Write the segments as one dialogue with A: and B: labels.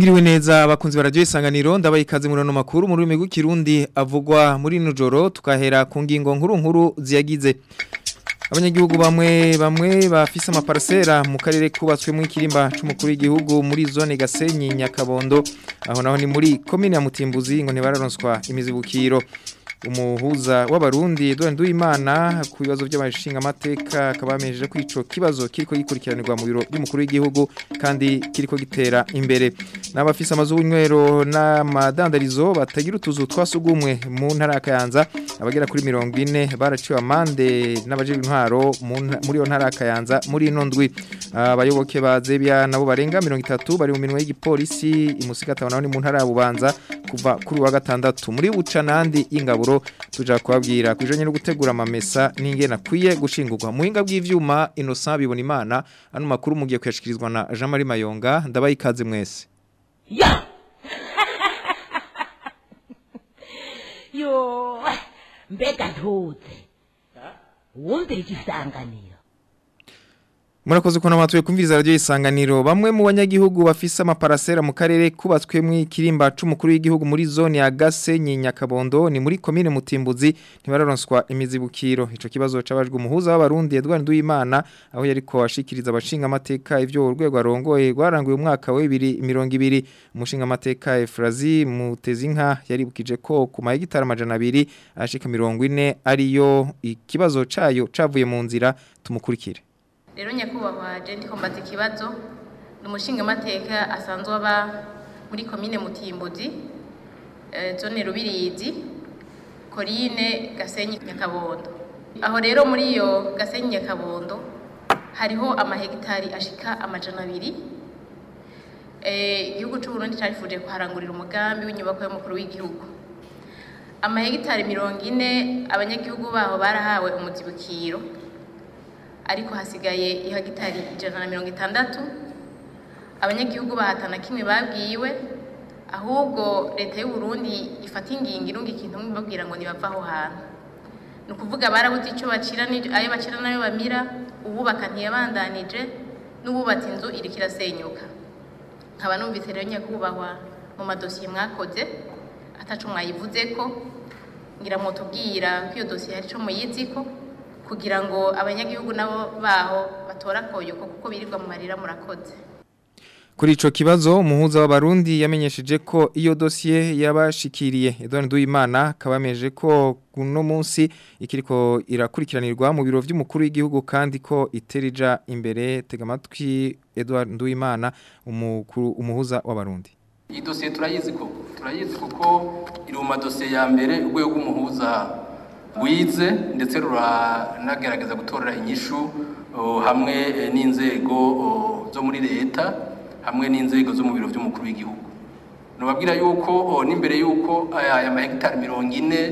A: Mwiriwe neza abakunzi barajye isanganiro ndabaye ikaze muri no makuru mu rurimi rw'ikirundi avugwa muri nujoro tukahera ku ngingo nkuru nkuru ziyagize abanyagihugu bamwe bamwe bafise amaparcera mu karere kubatswe mu ikirimba c'umukuru w'igihugu muri zone Gasenyi Nyakabondo aho naho ni muri commune ya Mutimbuzi ngo ntibararonswa imizibukiro umuhuza w'abarundi Edouard Nduwimana ku bibazo by'amashinga amateka akabamejeje ko ico kibazo kiriko gikurikiranirwa mu biro by'umukuru w'igihugu kandi kiriko gitera imbere n'abafise amazu y'unywero n'amadandarizo batagira utuzu twasugumwe mu ntara ya Kayanza abagera kuri 40 baraciwe amande n'abaje intwaro muri yo ntara ya Kayanza muri ino ndwi abayoboke ba Zebia nabo barenga 30 bari mu minwe y'igipolisi imusigata naho ni mu ntara ya Bubanza kuva kuri wa gatandatu muri bucanandi ingaburo tuja kubabwira kujanye no gutegura amamesa n'ingena kwiye gushingurwa muhinga bw'ivyuma Innocent bibona imana ano makuru mugiye kuyashikirizwa na Jean Marie Mayonga ndabaye ikaze mwese
B: ya yo mbega ntuze wumvira igisanganiro
A: Murakoze ko namatuye kumviriza radio isanganiro bamwe mu banyagihugu bafise amaparasera mu karere kubatswe mu ikirimba c'umukuru w'igihugu muri zone ya Gasenyi Nyakabondo ni muri commune Mutimbuzi ntibararonswa imizibukiro ico kibazo cabajwe umuhuza w'abarundi Edouard Nduwimana aho yariko ashikiriza abashinga amateka ivyo urwego arongoye rwaranguye umwaka wa 2020 umushinga amateka Efrazi Mutezinka yaribukije ko ku mahegitara amajana 2 ashika 40 ariyo ikibazo cayo cavuye mu nzira tumukurikire
C: rero nyakubahwa jenti kombaza ikibazo ni umushinga amateka asanzwe aba muri komine mutimbuzi zone rubirizi korine gasenyi nyakabondo aho rero muri iyo gasenyi nyakabondo hariho amahegitari ashika amajana abiri igihugu cy'uburundi cyarifuje kuharangurira umugambi w'inyubako y'umukuru w'igihugu amahegitari mirongo ine abanyagihugu baho barahawe umuzibukiro ariko hasigaye ihagitari ijana na mirongo itandatu abanyagihugu bahatana kimwe babwiwe ahubwo leta y'u Burundi ifata ingingo irunga ikintu babwira ngo nibava aho hantu ni ukuvuga barabuze icyo bacira ayo bacira n'ayo bamira uwubaka ntiyabandanije n'uwubatse inzu iriko irasenyuka nkaba numvise rero nyakubahwa mu madosiye mwakoze ataco mwayivuze ko ngira mutubwira ko iyo dosiye hari ico muyizi ko kugira ngo abanyagihugu nabo baho batora koyuko kuko birirwa mu marira murakoze
A: Kuri ico kibazo umuhuza w'abarundi yamenyesheje ko iyo dossier yabashikiriye Edouard Nduwimana kabameje ko kuno munsi ikiriko irakurikiranirwa mu biro vy'umukuru w'igihugu kandi ko iterija imbere tega matwi Edouard Nduwimana umukuru umuhuza w'abarundi
D: Iyi dossier turayizi ko turayizi kuko iri mu madosiye ya mbere urwego rw'umuhuza wize ndetse ruranagerageza gutorera inyishu hamwe n'inzego zo muri leta hamwe n'inzego zo mu biro by'umukuru w'igihugu nubabwira yuko n'imbere yuko aya mahegitari mirongo ine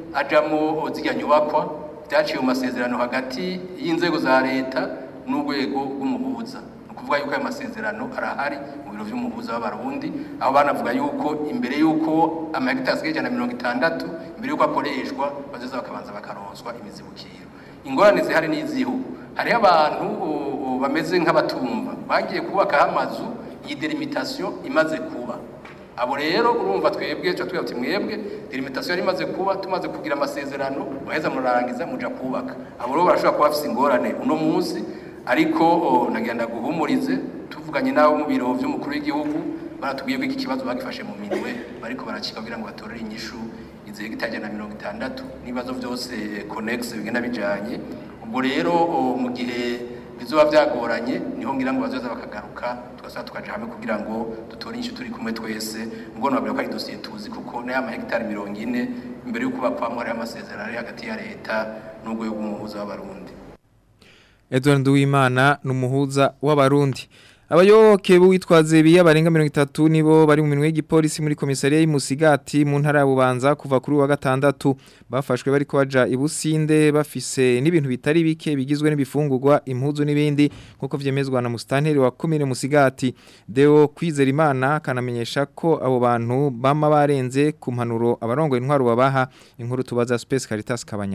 D: ajamo zijya nyubakwa byaciye mu masezerano hagati y'inzego za leta n'urwego rw'umuhuza ni ukuvuga yuko aya masezerano arahari mu biro by'umuhuza w'abarundi aho banavuga yuko imbere yuko amahegitari asigaye ijana na mirongo itandatu mbere yuko akoreshwa bazoza bakabanza bakaronswa imizibukiro ingorane zihari n'izihugu hariho abantu bameze nk'abatumva bagiye kubakaho amazu iyi delimitation imaze kuba abo rero urumva twebwe cyo twebwe ati mwebwe delimitation yari imaze kuba tumaze kugira amasezerano muheza murangiza muja kubaka abo rero barashobora kuba bafise ingorane uno munsi ariko nagenda guhumurize tuvuganye nabo mu biro by'umukuru w'igihugu baratubwiye ko iki kibazo bagifashe mu minwe bariko barakika kugira ngo batorere inyishu izihe gitajana na mirongo itandatu n'ibibazo byose conex bigenda bijanye ubwo rero mu gihe bizoba byagoranye niho ngira ngo bazoza bakagaruka tugasaba tukaja hamwe kugira ngo dutore inyishu turi kumwe twese ubwo nabwira ko ari dosiye tuzi kuko n'aya mahegitari mirongo ine imbere y'uko bakwamwa hariho amasezerano ari hagati ya leta n'urwego rw'umuhuza w'abarundi
A: Edouard Nduwimana numuhuza w'abarundi Abayoboke b'uwitwaze biya barenga 30 nibo bari mu minwe y'igipolisi muri komisariya y'Umusigati mu ntara ya Bubanza kuva kuri wa gatandatu bafashwe bari ko baja ibusinde bafise n'ibintu bitari bike bigizwe n'ibifungurwa impuzu n'ibindi nkuko vyemezwa na mustanteri wa commune Musigati Deo kwizera Imana kanamenyesha ko abo bantu bama barenze ku mpanuro abarongo intwaro babaha inkuru tubaza Space Caritas Kabanyana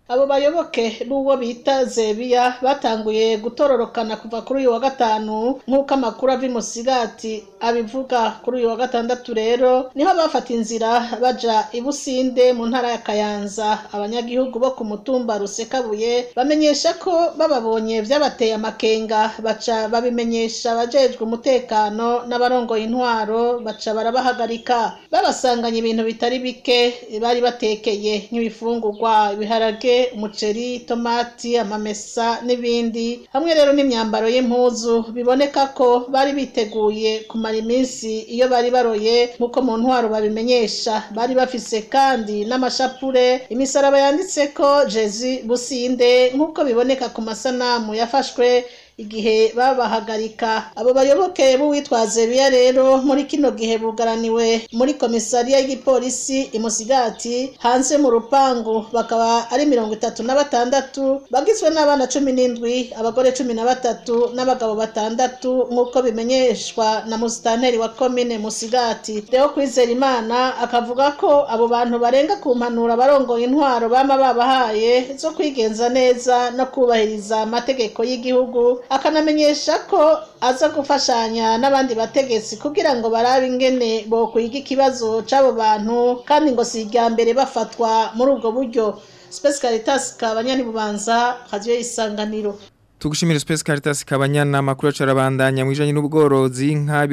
E: abo bayoboke b'uwo bita zebiya batanguye gutororokana kuva kuri uyu wa gatanu nk'uko amakuru ava imusigati abivuga kuri uyu wa gatandatu rero niho bafata inzira baja i businde mu ntara ya kayanza abanyagihugu bo ku mutumba rusekabuye bamenyesha ko bababonye vyabateye amakenga baca babimenyesha abajejwe umutekano n'abarongoye intwaro baca barabahagarika babasanganye ibintu bitari bike bari batekeye nk'ibifungurwa ibiharage umuceri tomati amamesa n'ibindi hamwe rero n'imyambaro y'impuzu biboneka ko bari biteguye kumara iminsi iyo bari baroye nk'uko mu ntwaro babimenyesha bari bafise kandi n'amashapure imisaraba yanditseko jezi businde nk'uko biboneka ku masanamu yafashwe igihe babahagarika abo bayoboke b'uwitwaze biya rero muri kino gihe bugaraniwe muri komisariya y'igipolisi imusigati hanze mu rupangu bakaba ari mirongo itatu na batandatu bagizwe n'abana cumi n'indwi abagore cumi na batatu n'abagabo batandatu nk'uko bimenyeshwa na musitanteri wa komine musigati rero kwizera imana akavuga ko abo bantu barenga ku mpanuro abarongoye intwaro bama babahaye zo kwigenza neza no kubahiriza amategeko y'igihugu akanamenyesha ko aza gufashanya n'abandi bategetsi kugira ngo barabe ingene bokwiga ikibazo c'abo bantu kandi ngo si irya mbere bafatwa muri ubwo buryo Space Caritas kabanyani bubanza radio isanganiro
A: Tugushimira Space Caritas kabanyana makuru acarabandanya mwijanye n'ubworozi inka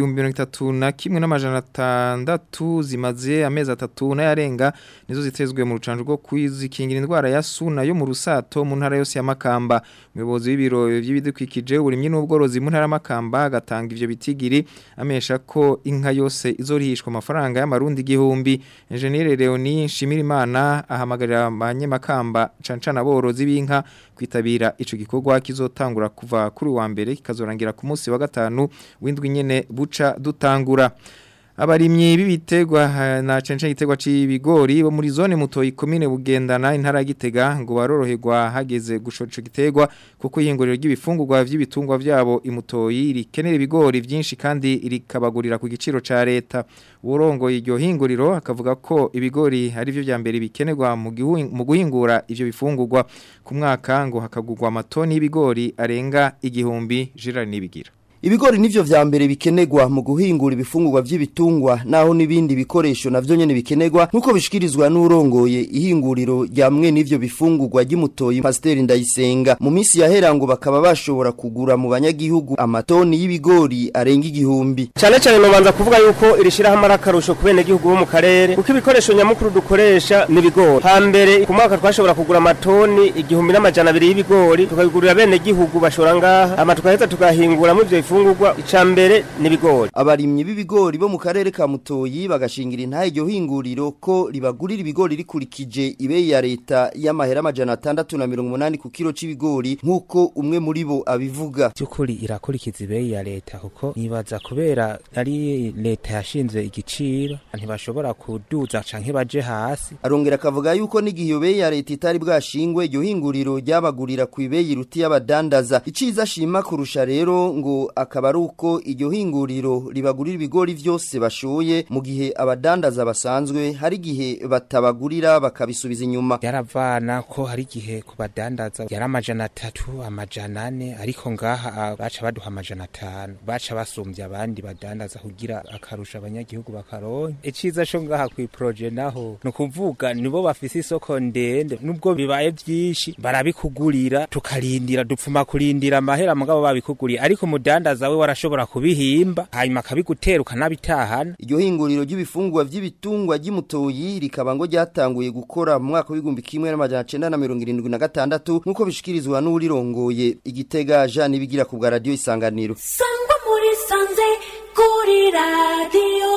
A: 2031 n'amajana atandatu zimaze amezi atatu n'ayarenga nizo zitezwe mu rucanjo rwo kwizikingira indwara ya suna yo mu rusato mu ntara yose ya Makamba umuyobozi w'ibiro by'ibidukikije uburimye n'ubworozi mu ntara ya Makamba agatanga ivyo bitigiri amesha ko inka yose izorihishwa amafaranga y'amarundi igihumbi Engineer Leonie Shimirimana ahamagarira abanyemakamba cancana aborozi b'inka kwitabira ico gikorwa kizotangura kuva kuri wa mbere kikazorangira ku munsi wa gatanu w'indwi nyene buca dutangura abarimyi b'ibitegwa na cence gitegwa c'ibigori bo muri zone muto ikomine bugendana intara ya Gitega ngo baroroherwa hageze gushoca gitegwa kuko ihinguriro ry'ibifungurwa vy'ibitungwa vyabo imutoyi rikenera ibigori vyinshi kandi rikabagurira ku giciro ca leta urongo iryo hinguriro akavuga ko ibigori ari byo byambere bikenerwa mu guhingura ivyo bifungurwa ku mwaka ngo hakagurwa amatoni y'ibigori arenga igihumbi jira nibigira
F: Ibigori nivyo vya mbere bikenegwa mu guhingura ibifungurwa vy'ibitungwa naho nibindi bikoresho navyo nyene bikenegwa nkuko bishikirizwa n'urongoye ihinguriro rya mwe nivyo bifungurwa ry'umutoyi Pasteur Ndayisenga mu misi yahera ngo bakaba bashobora kugura mu banyagihugu amatoni y'ibigori arenga igihumbi
G: cyane cyane nobanza kuvuga yuko irishiraho amarakarusho ku bene gihugu bo mu karere kuko ibikoresho nyamukuru dukoresha ni ibigori hambere ku mwaka twashobora kugura amatoni igihumbi n'amajana abiri y'ibigori tukabigurira bene gihugu bashora ngaha ama tukaheza tukahingura mu ivyo ifungurwa icambere n'ibigori
F: abarimyi b'ibigori bo mu karere ka Mutoyi bagashingira intahe iryo hinguriro ko ribagurira ibigori rikurikije ibeyi ya leta y'amahera amajana atandatu na mirongo umunani ku kilo c'ibigori nk'uko umwe muri bo abivuga
H: by'ukuri irakurikiza ibeyi ya leta kuko nibaza kubera ari leta yashinze igiciro ntibashobora kuduza canke baje hasi
F: arongera akavuga yuko n'igihe iyo beyi ya leta itari bwashingwe iryo hinguriro ryabagurira ku ibeyi ruti y'abadandaza iciza ashima kurusha rero ngo akaba ari uko iryo hinguriro ribagurira ibigori vyose bashoye mu gihe abadandaza basanzwe hari igihe batabagurira bakabisubiza inyuma
H: yaravana ko hari igihe ku badandaza yari amajana atatu amajana ane ariko ngaha baca baduha amajana atanu baca basumbya abandi badandaza kugira akarusha abanyagihugu bakaronka iciza co ngaha kw'iproje naho ni ukuvuga nibo bafise isoko ndende nubwo bibaye vyinshi barabikugurira tukarindira dupfuma kurindira amahera mugabo babikuguriye ariko umudandaza we warashobora kubihimba hanyuma akabigutera ukanabitahana
F: iryo hinguriro ry'ibifungurwa vy'ibitungwa ry'imutoyi rikaba ngo ryatanguye gukora mu mwaka w'igihumbi kimwe n'amajana cenda na mirongo irindwi na gatandatu nk'uko bishikirizwa n'uwurirongoye igitega jean ibigira ku bwa radiyo isanganiro
I: sangwa muri sanze kuri radiyo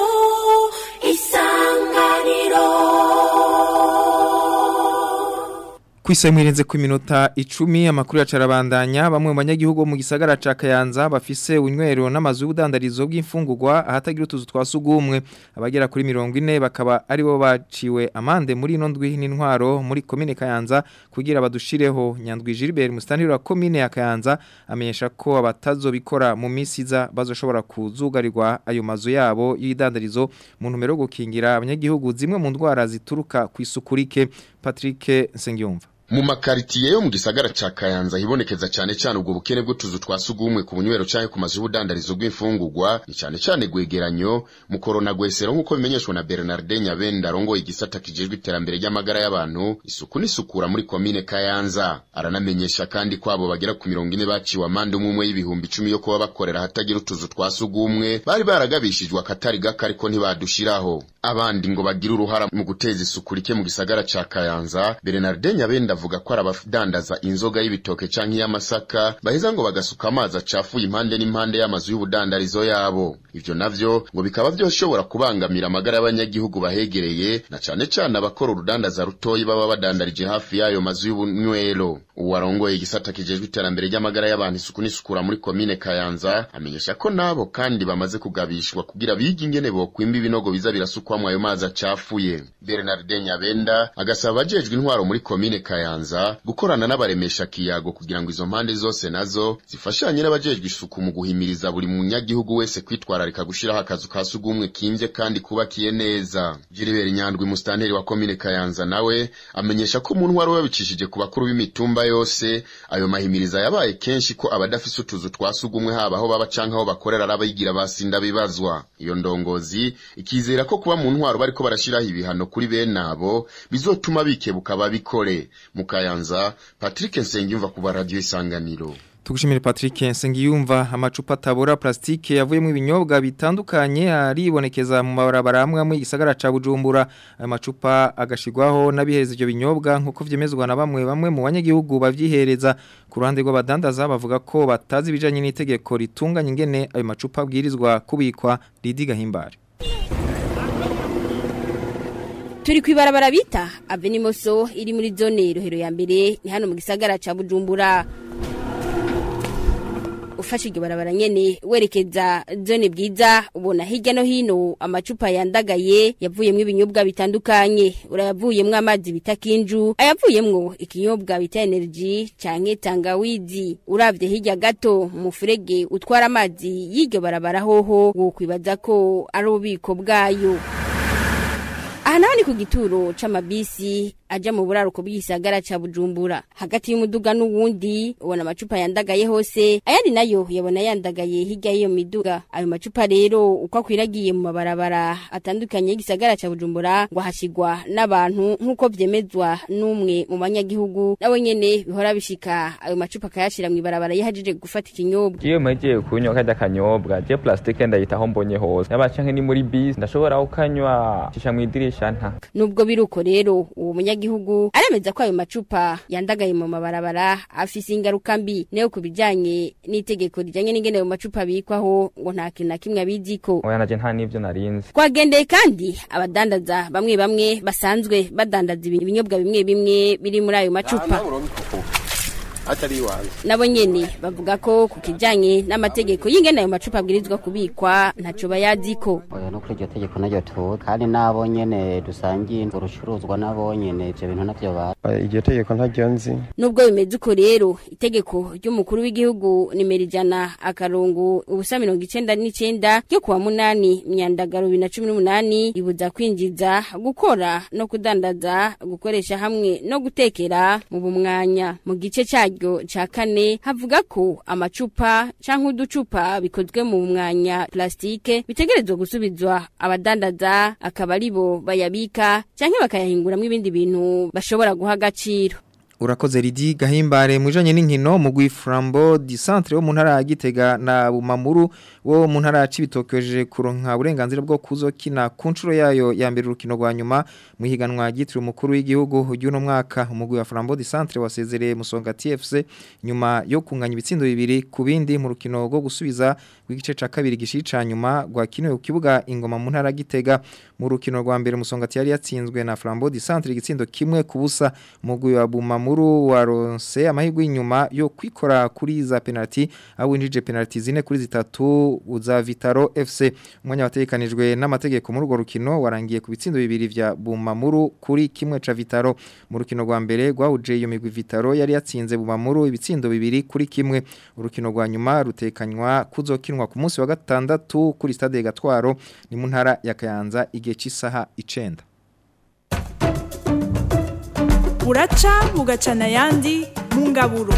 I: isanganiro
A: Kwisa mwirenze ku minota icumi amakuru ya carabandanya bamwe mu banyagihugu mu gisagara ca Kayanza bafise unywero n'amazu y'ubudandarizo bw'imfungurwa ahatagira utuzu twasugumwe abagera kuri 40 bakaba ari bo baciwe amande muri ino ndwi n'intwaro muri commune Kayanza kugira badushireho nyandwi Gilbert mustaniro wa commune ya Kayanza amenyesha ko abatazobikora mu misiza bazoshobora kuzugarirwa ayo mazu yabo y'idandarizo mu ntumero gukingira abanyagihugu zimwe mu ndwara zituruka kwisukurike Patrick Nsengiyumva
J: mu makaritiye yo mu gisagara ca Kayanza hibonekeza cyane cyane ubwo bukene bw'utuzu twa sugumwe ku bunywero canke ku mazu y'ubudandarizo bw'imfungurwa ni cyane cyane gwegeranyo mu korona gwesero nk'uko bimenyeshwa na Bernard Nyabenda arongoye igisata kijejwe iterambere ry'amagara y'abantu isuku n'isukura muri komine Kayanza aranamenyesha kandi ko abo bagera ku mirongo ine baciwe amande umwe y'ibihumbi icumi yo kuba bakorera hatagira utuzu twa sugumwe bari baragabishijwe akatari gake ariko ntibadushiraho abandi ngo bagire uruhara mu guteza isuku rike mu gisagara ca Kayanza Bernard Nyabenda avuga ko arabadandaza inzoga y'ibitoke canke y'amasaka baheza ngo bagasuka amazi acafuye impande n'impande y'amazu y'ubudandarizo yabo ivyo navyo ngo bikaba vyoshobora kubangamira amagara y'abanyagihugu bahegereye na cane cane abakora urudandaza rutoyi baba badandarije hafi y'ayo mazu y'ubunywero uwarongoye igisata kijejwe iterambere ry'amagara y'abantu isuku n'isukura muri komine Kayanza amenyesha ko nabo kandi bamaze kugabishwa kugira bige ingene bokwimba ibinogo biza birasukwamwo ayo mazi acafuye Bernard Nyabenda agasaba abajejwe intwaro muri komine Kayanza gukorana n'abaremesha kiyago kugira ngo izo mpande zose nazo zifashanye n'abajejwe isuku mu guhimiriza buri munyagihugu wese kwitwararika gushiraho akazu ka sugumwe kimvye kandi kubakiye neza Gilbert Nyandwi mustanteri wa komine Kayanza nawe amenyesha ko mu ntwaro babicishije ku bakuru b'imitumba yose ayo mahimiriza yabaye kenshi ko abadafise utuzu twa sugumwe haba aho baba canke aho bakorera arabayigira basinda bibazwa iyo ndongozi ikizera ko kuba mu ntwaro bariko barashiraho ibihano kuri bene abo bizotuma bikebuka babikore mu Kayanza Patrick Nsengiyumva ku radio isanganiro
A: Tugushimire Patrick Nsengiyumva amacupa tabora plastike yavuyemo ibinyobwa bitandukanye aribonekeza mu mabarabara amwe amwe igisagara ca Bujumbura ayo macupa agashigwaho nabihereza ivyo binyobwa nkuko vyemezwa na bamwe bamwe mu banyagihugu bavyihereza ku ruhande rw'abadandaza bavuga ko batazi ibijanye n'itegeko ritunganya ingene ayo macupa abwirizwa kubikwa Lidi Gahimbare
K: Turi kwibarabara bita Avenimoso iri muri zone rohero ya mbere ni hano mu gisagara ca Bujumbura ufashe iryo barabara nyene werekeza zone bwiza ubona hirya no hino amacupa yandagaye yavuyemwo ibinyobwa bitandukanye urayavuyemwo amazi bita kinju ayavuyemwo ikinyobwa bita energy canke tangawizi uravye hirya gato mu furege utwara amazi y'iryo barabara hoho wokwibaza ko ari ububiko bwayo aha naho ni ku gituro c'amabisi aja mu buraruko bw'isagara ca Bujumbura hagati y'umuduga n'uwundi ubona amacupa yandagaye hose ayandi nayo yabona yandagaye hirya y'iyo miduga ayo macupa rero uko akwiragiye mu mabarabara atandukanye y'igisagara ca Bujumbura ngo hashigwa n'abantu nk'uko vyemezwa n'umwe mu banyagihugu nawe nyene bihora bishika ayo macupa akayashira mu ibarabara yahejeje gufata ikinyobwa
L: iyo mpegeye kunywa kajya kanyobwa je plastike ndayitaho mbonye hose yaba canke ni muri bisi ndashobora kukanywa cisha mu idirisha nta
K: nubwo biruko rero uwo munyagihugu aremeza ko ayo macupa yandagaye mu mabarabara afise ingaruka mbi nayo ku bijanye n'itegeko rijanye n'ingene ayo macupa abikwaho ngo nta kintu na kimwe abiziko
L: oya naje nta n'ivyo narinzi
K: twagendeye kandi abadandaza bamwe bamwe basanzwe badandaza ibinyobwa bimwe bimwe biri muri ayo macupa
M: atari iwanjye
K: nabo nyene bavuga ko ku kijanye n'amategeko y'ingene ayo macupa abwirizwa kubikwa ntaco bayaziko
N: oya no kuri iryo tegeko naryo tuzi kandi nabo nyene dusangiye urucuruzwa nabo nyene ivyo bintu navyo ba
M: iryo tegeko ntaryo nzi
K: nubwo bimeze uko rero itegeko ry'umukuru w'igihugu nimero ijana akarongo ubusa mirongo icenda n'icenda ryo kuwa munani myandagaro bibiri na cumi n'umunani ribuza kwinjiza gukora no kudandaza gukoresha hamwe no gutekera mu bumwanya mu gice caryo ca kane havuga ko amacupa canke uducupa bikozwe mu mwanya plastike bitegerezwa gusubizwa abadandaza akaba aribo bayabika canke bakayahinguramwo ibindi bintu bashobora guha agaciro
A: urakoze ridi gahimbare mwijanye n'inkino mu Flambo di centre wo mu ntara ya Gitega na Bumamuru wo mu ntara ya Cibitokeje kuronka uburenganzira bwo kuzokina ku ncuro yayo ya mbere urukino rwa nyuma mu higanwa gitiro umukuru w'igihugu y'uno mwaka umugwi wa Flambo di centre wasezereye musonga TFC nyuma yo kunganya ibitsindo bibiri ku bindi mu rukino rwo gusubiza w'igice ca kabiri gishica nyuma rwakiniwe ku kibuga ingoma mu ntara ya Gitega mu rukino rwa mbere musonga yari yatsinzwe na Flambo di centre igitsindo kimwe ku busa umugwi wa Bumamuru mukuru waronse amahirwe inyuma yo kwikora kuri za penalty awinjije penalty zine kuri zitatu uza Vitaro FC umwanya watekanijwe n'amategeko muri urwo rukino warangiye ku bitsindo bibiri vya Bumamuru kuri kimwe ca Vitaro mu rukino rwa mbere rwahuje iyo migwi Vitaro yari yatsinze Bumamuru ibitsindo bibiri kuri kimwe urukino rwa nyuma rutekanywa kuzokinwa ku munsi wa gatandatu kuri stade Gatwaro ni mu ntara ya Kayanza igihe cy'isaha 9
O: buraca bugacana ayandi mu ngaburo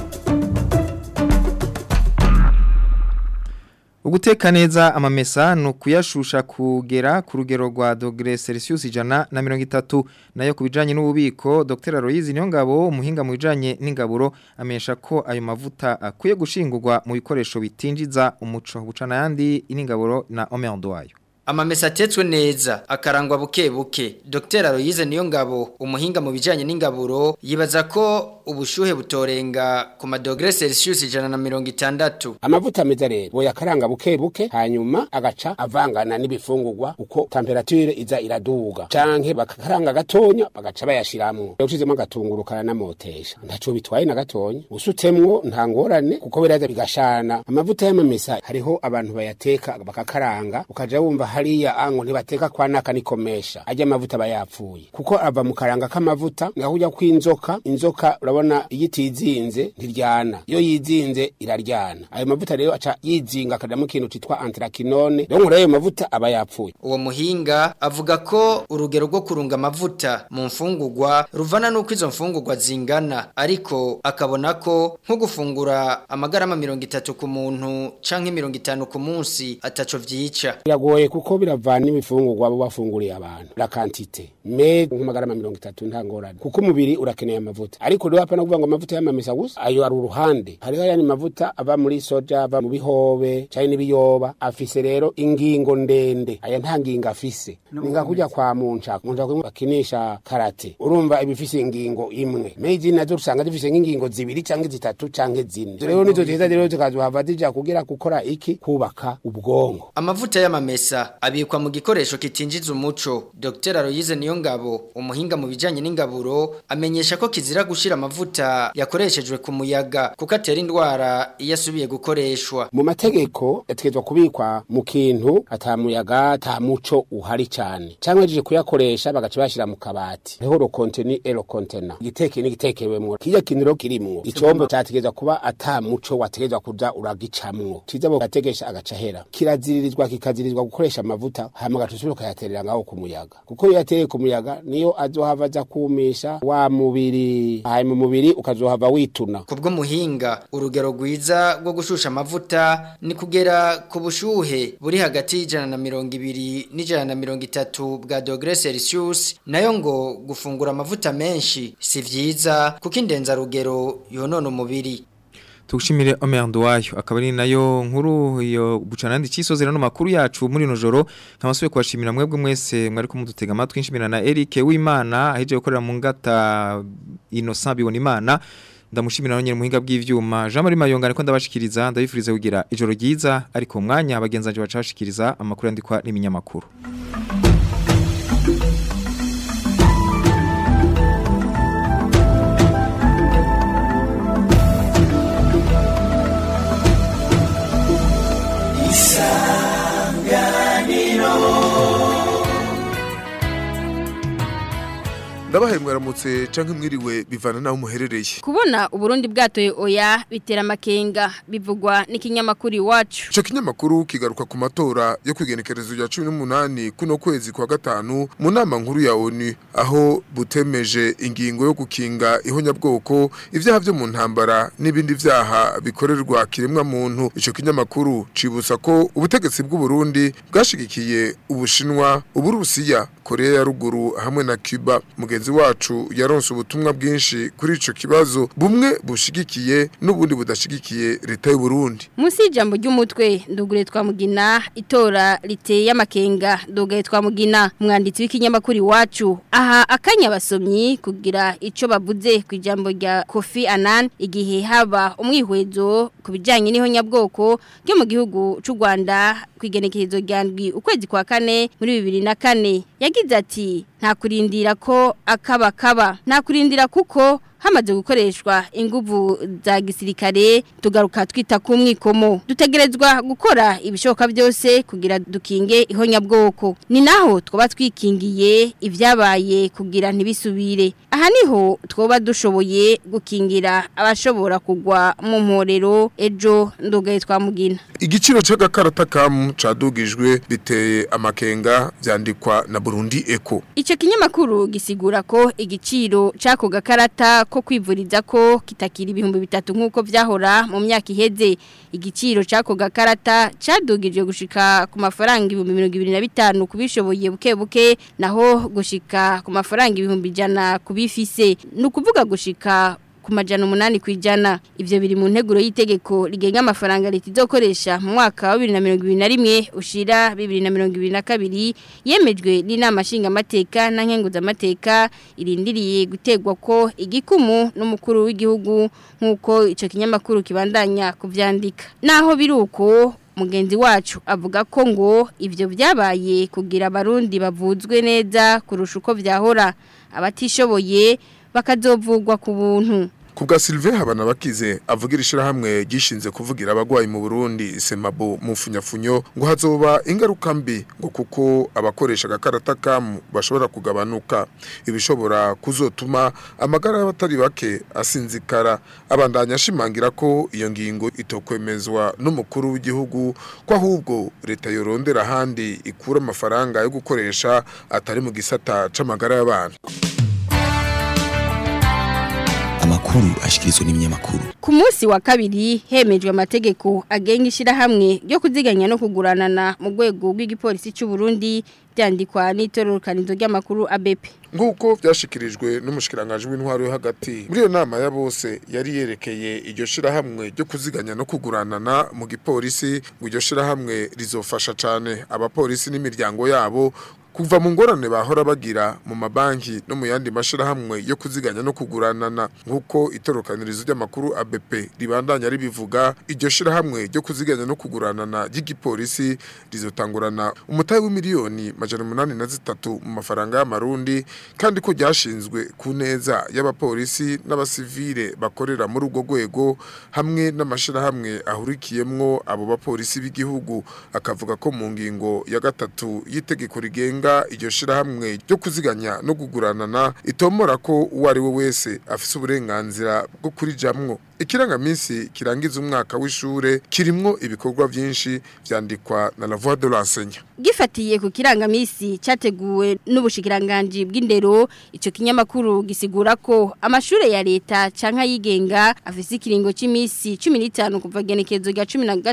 A: Uguteka neza amamesa ni ukuyashusha kugera ku rugero rwa dogere Celsius ijana na mirongo itatu nayo ku bijanye n'ububiko Dr. Aloyizi Niyongabo umuhinga mu bijanye n'ingaburo amenyesha ko ayo mavuta akwiye gushingurwa mu bikoresho bitinjiza umuco bucana yandi iningaburo na Omeondo wayo
P: Amamesa atetswe neza akarangwa buke buke Dr. Aloyize Niyongabo umuhinga mu bijanye n'ingaburo yibaza ko ubushuhe butorenga ku madogere Celsius ijana na mirongo itandatu
Q: amavuta meza rero boyakaranga buke buke hanyuma agaca avangana n'ibifungurwa uko temperature iza iraduga canke bakakaranga gatonya bagaca bayashiramwo ushizemo agatunguru karanamotesha ntaco bitwaye na gatonya usutsemwo nta ngorane kuko biraza bigashana amavuta y'amamesa hariho abantu bayateka bakakaranga ukaja wumva hariya ango ntibateka kwa naka nikomesha ajya amavuta bayapfuye kuko ava mu karanga k'amavuta ngaho kw'inzoka inzoka urabona iyo itizinze ntiryana iyo yizinze iraryana ayo mavuta rero aca yizinga akajamo ikintu citwa antrakinone rero nkuri ayo mavuta aba yapfuye
P: uwo muhinga avuga ko urugero rwo kurunga amavuta mu mfungurwa ruvana n'uko izo mfungurwa zingana ariko akabona ko nko gufungura amagarama mirongo itatu ku muntu canke mirongo itanu ku munsi ataco vyica
Q: biragoye kuko biravana n'ibifungurwa bo bafunguriye abantu la quantité me nk'amagarama mirongo itatu nta ngorane kuko umubiri urakeneye amavuta ariko rero hapana kuvuga ngo amavuta y'amamesa gusa ayo ari uruhande hariho ayandi mavuta ava muri soja ava mu bihobe canke n'ibiyoba afise rero ingingo ndende aya nta ngingo afise ninga kujya kwa munca munca bakinisha karate urumva ibifise ingingo imwe meji nazo usanga zifise nk'ingingo zibiri canke zitatu canke zine rero nizo ziza rero zikazohava zija kugira gukora iki kubaka ubwonko
P: amavuta y'amamesa abikwa mu gikoresho kitinjiza umuco Dr. Aloyize Niyongabo umuhinga mu bijanye n'ingaburo amenyesha ko kizira gushira amavuta yakoreshejwe ku muyaga kuko atera indwara iyo asubiye gukoreshwa
Q: mu mategeko yategetswe kubikwa mu kintu atamuyaga ata muco uhari cyane cyangwa baje kuyakoresha bagaca bashira mu kabati hariho ro contenu et ro contenant igiteke n'igitekewemwo kijya kintu rero kirimwo icombo cyategetswe kuba ata muco wategetswe kuza uragicamwo kiza bo gategesha agaca hera kiraziririzwa kikazirizwa gukoresha amavuta hama gatusubira ukayaterera ngaho ku muyaga kuko iyo yateye ku muyaga niyo azohava aza kumisha wa mubiri hanyuma umubiri ukazohava wituna
P: kubwo muhinga urugero rwiza rwo gushusha amavuta ni kugera ku bushuhe buri hagati y'ijana na mirongo ibiri n'ijana na mirongo itatu bwa dogere Celsius nayo ngo gufungura amavuta menshi si vyiza kuko indenzarugero yonona umubiri
A: tugushimire omerando wayo akaba ari nayo nkuru iyo bucanandi cisozera no makuru yacu muri no joro nkabasuye kubashimira mwebwe mwese mwari kumudutega amatwi nshimira na Eric w'Imana aheje gukorera mu ngata Innocent bibona Imana ndamushimira nonyene muhinga bw'ivyuma Jean Marie Mayonga ariko ndabashikiriza ndabifuriza kugira ijoro ryiza ariko umwanya abagenzanje bacashikiriza amakuru yandikwa n'iminyamakuru
R: ndabahaye mwaramutse canke mwiriwe bivana naho muherereye
K: kubona uburundi bwatoye oya bitera amakenga bivugwa n'ikinyamakuru iwacu
R: ico kinyamakuru kigaruka ku matora yo kwigenekerezo rya cumi n'umunani kuno kwezi kwa gatanu mu nama nkuru ya onu aho butemeje ingingo yo gukinga ihonyabwoko ivyaha vyo mu ntambara n'ibindi vyaha bikorerwa kiremwa muntu ico kinyamakuru cibutsa ko ubutegetsi bw'uburundi bwashigikiye ubushinwa uburusiya korea ya ruguru hamwe na cuba mugenzi wacu yaronse ubutumwa bwinshi kuri ico kibazo bumwe bushigikiye n'ubundi budashigikiye leta y'u Burundi
K: Musi y'ijambo ry'umutwe ndugure twamugina itora riteye amakenga ndugaye twamugina umwanditsi w'ikinyamakuru iwacu aha akanya basomyi kugira ico bavuze ku ijambo rya Kofi Annan igihe haba umwihwezo ku bijanye n'ihonyabwoko ryo mu gihugu c'u Rwanda kwigenekerezo rya ndwi ukwezi kwa kane muri 2004 yagize ati nta kurindira ko akaba kaba nta kurindira kuko hamaze gukoreshwa inguvu za gisirikare tugaruka twita ku mwikomo dutegerezwa gukora ibishoboka byose kugira dukinge ihonyabwoko ni naho twaba twikingiye ibyabaye kugira ntibisubire aha niho twoba dushoboye gukingira abashobora kugwa mu mporero ejo ndugaye twamugina
R: igiciro c'agakarata kamu cadugijwe biteye amakenga vyandikwa na Burundi Eco
K: Ico kinyamakuru gisigura ko igiciro cako gakarata ko kwivuriza ko kitakira ibihumbi bitatu nkuko vyahora mu myaka iheze igiciro cako gakarata cadugijwe gushika ku mafaranga ibihumbi 2025 kubishoboye buke buke naho gushika ku mafaranga ibihumbi jana kubifise nukuvuga gushika ku majana umunani ku ijana ivyo biri mu nteguro y'itegeko rigenga amafaranga leta izokoresha mu mwaka wa 2021 ushira 2022 yemejwe n'inama nshinga amateka na nkenguza amateka irindiriye gutegwa ko igikumu n'umukuru w'igihugu nkuko ico kinyamakuru kibandanya kuvyandika naho biruko mugenzi wacu avuga ko ngo ivyo vyabaye kugira abarundi bavuzwe neza kurusha uko vyahora abatishoboye bakazovugwa ku buntu
R: Kubwa Sylvain habana bakize avugira ishirahamwe gishinze kuvugira abagwayi mu Burundi Semabo mu funyafunyo ngo hazoba ingaruka mbi ngo kuko abakoresha gakarata kamu bashobora kugabanuka ibishobora kuzotuma amagara y'abatari bake asinzikara abandanya ashimangira ko iyo ngingo itokwemezwa n'umukuru w'igihugu ko ahubwo leta yorondera handi ikura amafaranga yo gukoresha atari mu gisata c'amagara y'abantu
S: amakuru ashikirizwa n'ibinyamakuru
K: Ku munsi wa kabiri hemejwe amategeko agenga ishirahamwe ryo kuziganya no kuguranana mu rwego rw'igipolisi cy'u Burundi byandikwa n'itororokanizo ry'amakuru ABP.
R: Nguko byashikirijwe n'umushikiranganje w'intwaro yo hagati. Muri iyo nama ya bose yari yerekeye iryo shirahamwe ryo kuziganya no kuguranana mu gipolisi, ngo iryo shirahamwe rizofasha cane abapolisi n'imiryango yabo kuva mu ngorane bahora bagira mu mabanki no mu yandi mashirahamwe yo kuziganya no kuguranana nkuko itorokanirizo ry'amakuru ABP ribandanya ribivuga iryo shirahamwe ryo kuziganya no kuguranana ry'igipolisi rizotangurana umutahe w'imiliyoni majana umunani na zitatu mu mafaranga y'amarundi kandi ko ryashinzwe ku neza y'abapolisi n'abasivile bakorera muri urwo rwego hamwe n'amashirahamwe ahurikiyemwo abo bapolisi b'igihugu akavuga ko mu ngingo ya gatatu y'itegeko rigenga iryo shirahamwe ryo kuziganya no kuguranana itomora ko uwo ari we wese afise uburenganzira bwo kurijamwo ikirangaminsi kirangiza umwaka w'ishure kirimwo ibikorwa vyinshi vyandikwa na la voix de l'enseignant
K: Gifatiye ku kirangamisi cyateguwe n'ubushikiranganje bw'indero ico kinyamakuru gisigura ko amashure ya leta canka yigenga afise ikiringo c'imisi 15 kuva genekerezo rya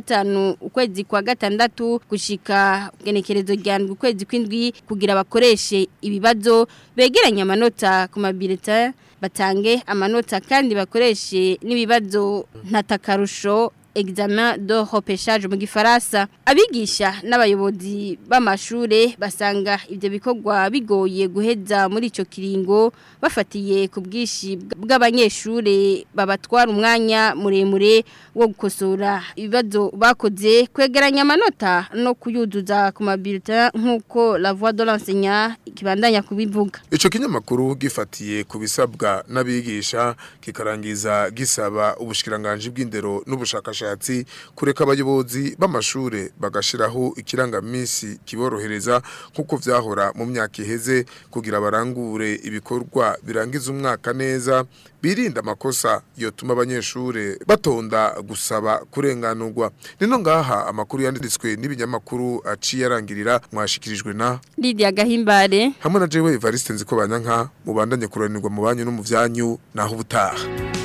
K: 15 ukwezi kwa gatandatu gushika genekerezo rya ndwi ukwezi kw'indwi kugira bakoreshe ibibazo begeranya amanota ku mabulletin batange amanota kandi bakoreshe n'ibibazo ntatakarusho examen de repêchage mu gifaransa abigisha n'abayobozi b'amashure basanga ivyo bikorwa bigoye guheza muri ico kiringo bafatiye ku bwishi bw'abanyeshure babatwara umwanya muremure wo gukosora ibibazo bakoze kwegeranya amanota no kuyuzuza ku mabulletin nk'uko la voix de l'enseignant kibandanya kubivuga
R: ico kinyamakuru gifatiye ku bisabwa n'abigisha kikarangiza gisaba ubushikiranganje bw'indero n'ubushakashatsi kureka abayobozi b'amashure bagashiraho ikirangamisi kiborohereza nk'uko vyahora mu myaka iheze kugira barangure ibikorwa birangiza umwaka neza birinda amakosa yotuma abanyeshure batonda gusaba kurenganurwa nino ngaha amakuru yanditswe n'ibinyamakuru aciye arangirira mwashikirijwe na
K: Lydia Gahimbare
R: hamwe na jewe Evariste nziko banyanka mubandanye kuranirwa mu banyu no mu vyanyu naho ubutaha